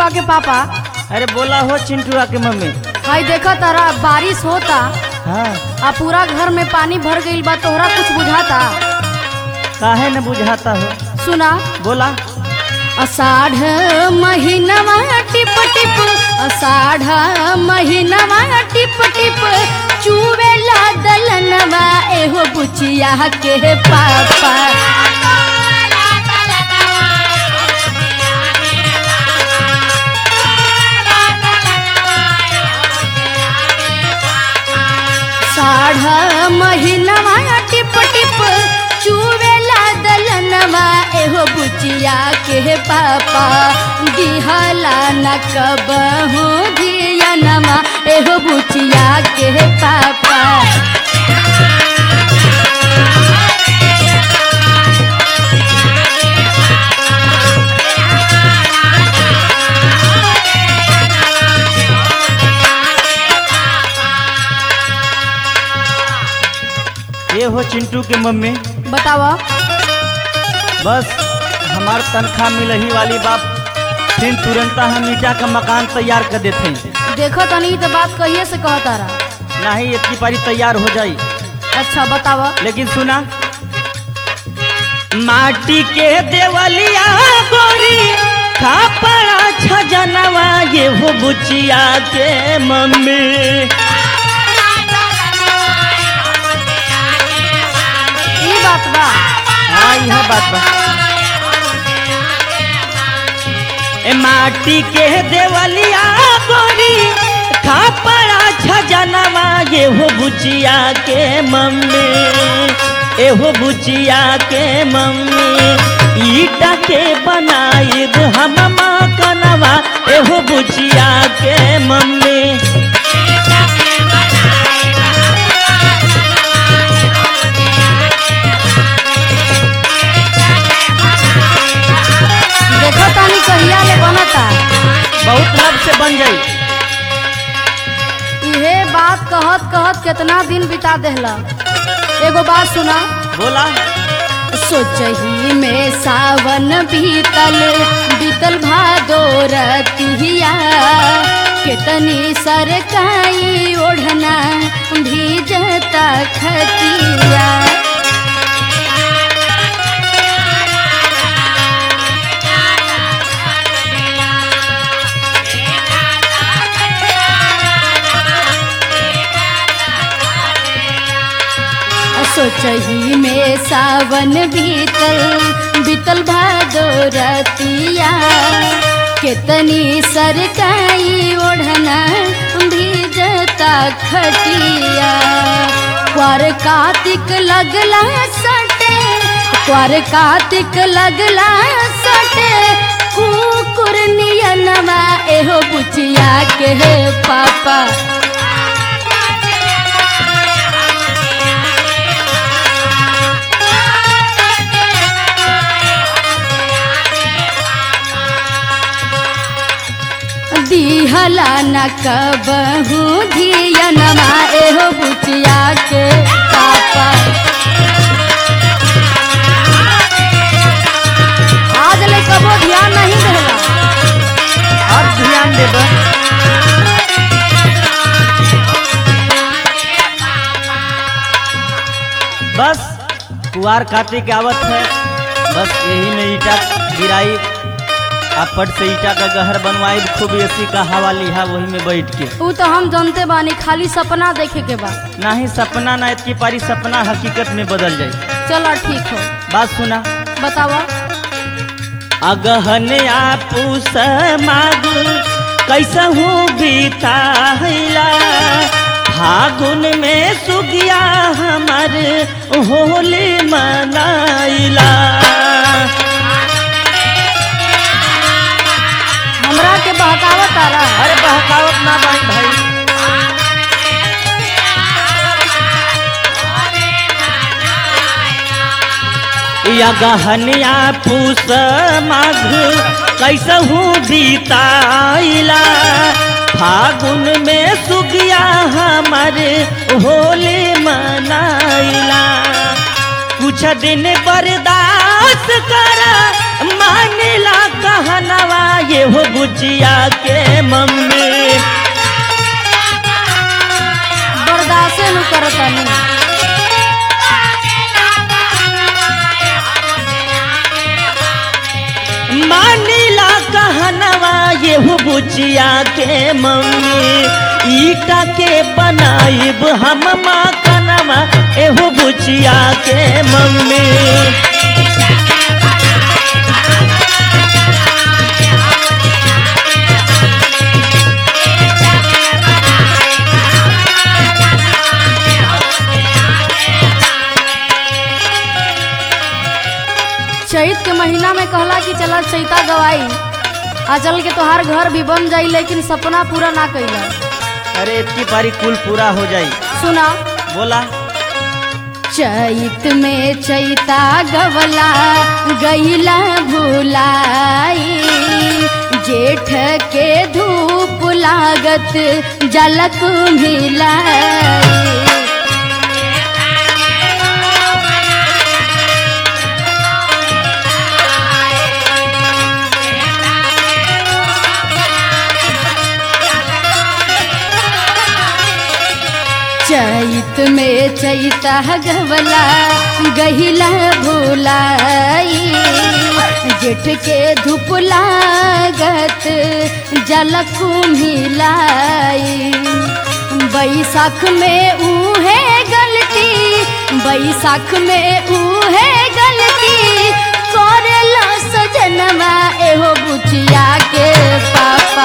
चिंटुआ के पापा अरे बोला हो चिंटुआ के मम्मी भाई देखा तारा बारिश होता हाँ आ पूरा घर में पानी भर गईल बा तोहरा कुछ बुझाता काहे न बुझाता हो सुना बोला अषाढ़ महीनवा टिप टिप अषाढ़ महीनवा टिप टिप चुवेला दलनवा एहो बुचिया के पापा साढ़ महीनवा टिप टिप चुवेला दलनवा एहो बुचिया के पापा दिहला न कबहू धियनमा एहो बुचिया के पापा ये हो चिंटू के मम्मी बतावा बस हमार तनख्वाह मिलही वाली बाप फिर तुरंत हम ईटा का मकान तैयार कर देते हैं देखो तनी तो बात कहिए से कहता रहा नहीं इतनी पारी तैयार हो जाई अच्छा बतावा लेकिन सुना माटी के देवलिया गोरी खापड़ा छजनवा ये हो बुचिया के मम्मी ई बात बा हाँ यह बात बा ए माटी के देवलिया गोरी खापड़ा छजनवा ये हो बुचिया के मम्मी एहो बुचिया के मम्मी ईटा के बनाई हम कनवा एहो बुचिया के मम्मी देखो तनी कहिया ले बनता बहुत लब से बन जाई इहे बात कहत कहत कितना दिन बिता देहला एगो बात सुना बोला सोचही में सावन बीतल बीतल भादो रतिया कितनी सरकाई ओढ़ना भीजता खतिया सोचही में सावन बीतल बीतल भादो रतिया कितनी सरकाई ओढ़ना भीजता खटिया क्वार कार्तिक लगला सटे क्वार कार्तिक लगला सटे कुकुर नियनवा एहो बुचिया के पापा दिहला न कबहू धियनमा एहो बुचिया के पापा आज ले कबो ध्यान नहीं देला अब ध्यान देबा बस कुआर काटे के आवत है बस यही में ईटा गिराई आ पट से ईटा का गहर बनवाई खूब एसी का हवा लिहा वही में बैठ के ऊ तो हम जानते बानी खाली सपना देखे के बा ना ही सपना ना इतनी पारी सपना हकीकत में बदल जाए चलो ठीक हो बात सुना बतावा अगहन आपूस माग कैसा हूँ बीताइला फागुन में सुगिया हमर होली मनाइला हमरा के बहकावत तारा अरे बहकावत ना बाई भाई या गहनिया पूस माघ कैसहू बीताइला फागुन में सुगिया हमर होली मनाइला कुछ दिन बर्दाश्त बस कर मानिला कहनवा ये हो बुचिया के मम्मी बर्दाश्त न करतनी मानिला कहनवा ये हो बुचिया के मम्मी ईटा के बनाइब हम मकनवा एहो बुचिया के मम्मी चैत के महीना में कहला कि चला चैता गवाई आ चल के तोहार घर भी बन जाई लेकिन सपना पूरा ना कैला अरे इतनी पारी कुल पूरा हो जाई सुना बोला चैत में चैता गवला गईला भुलाई जेठ के धूप लागत जलक मिलाई चैत में चैता गवला गहिला भुलाई जेठ के धूप लागत जलक मिलाई बैसाख में उहे गलती बैसाख में उहे गलती करेला सजनवा एहो बुचिया के पापा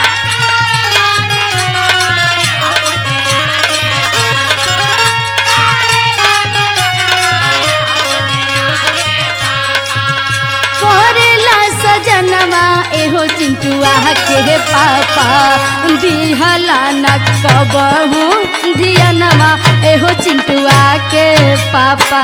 करेला सजनवा एहो चिंटुआ के पापा दिहला न कबहू दियनवा एहो चिंटुआ के पापा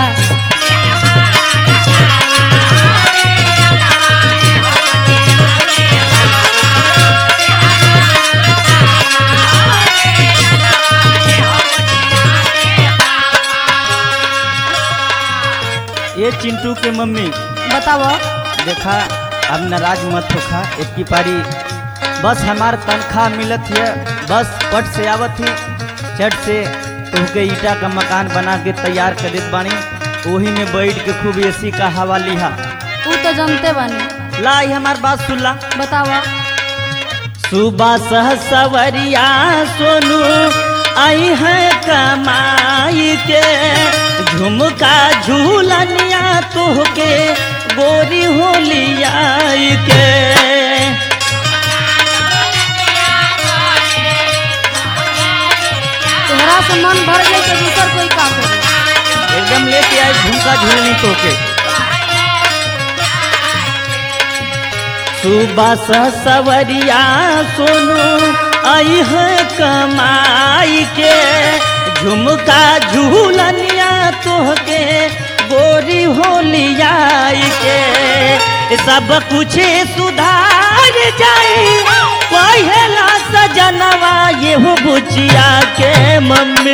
ये चिंटू के मम्मी बताओ देखा अब नाराज मत होखा इतनी पारी बस हमार तनख्वाह मिलत है बस पट से आवत ही चट से तुहके ईटा का मकान बना के तैयार कर देत बानी वही में बैठ के खूब एसी का हवा लिहा ऊ तो जानते बानी ला ई हमार बात सुन ला बताओ सुबह सह सवरिया सोनू आई है कमाई के झुमका झूलनिया तोहके गोरी होलिया के तोहरा से मन भर गई तो दूसर कोई काम करे एकदम लेके आए झुमका झूलनी तोके सुबह सह सवरिया सोनू आई है कमाई के झुमका झूलनिया तोहके गोरी होलिया के सब कुछ सुधार जाए पहला सजनवा ये हो बुचिया के मम्मी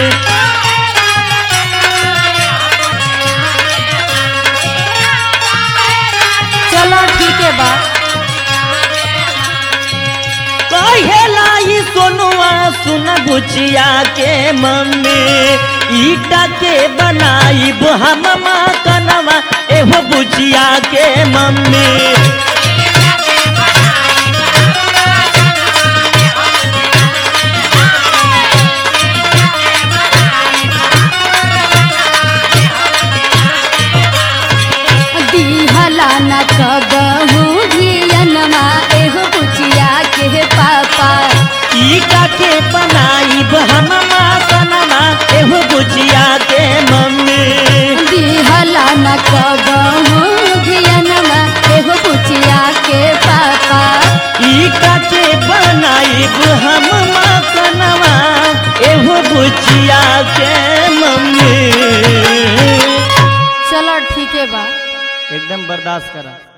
चलो ठीक है बा कहेला ई सोनुआ सुन बुचिया के मम्मी ईटा के बनाई हम कनवा एहो बुचिया के मम्मी दिहला न कबहू धियनमा एहो बुचिया के पापा ईटा के बनाई हम कनवा एहो बुचिया के मम्मी दिहला न कबहू धियनमा एहो बुचिया के पापा ईटा के बनाई हम कनवा एहो बुचिया के मम्मी चलो ठीक है बा एकदम बर्दाश्त करा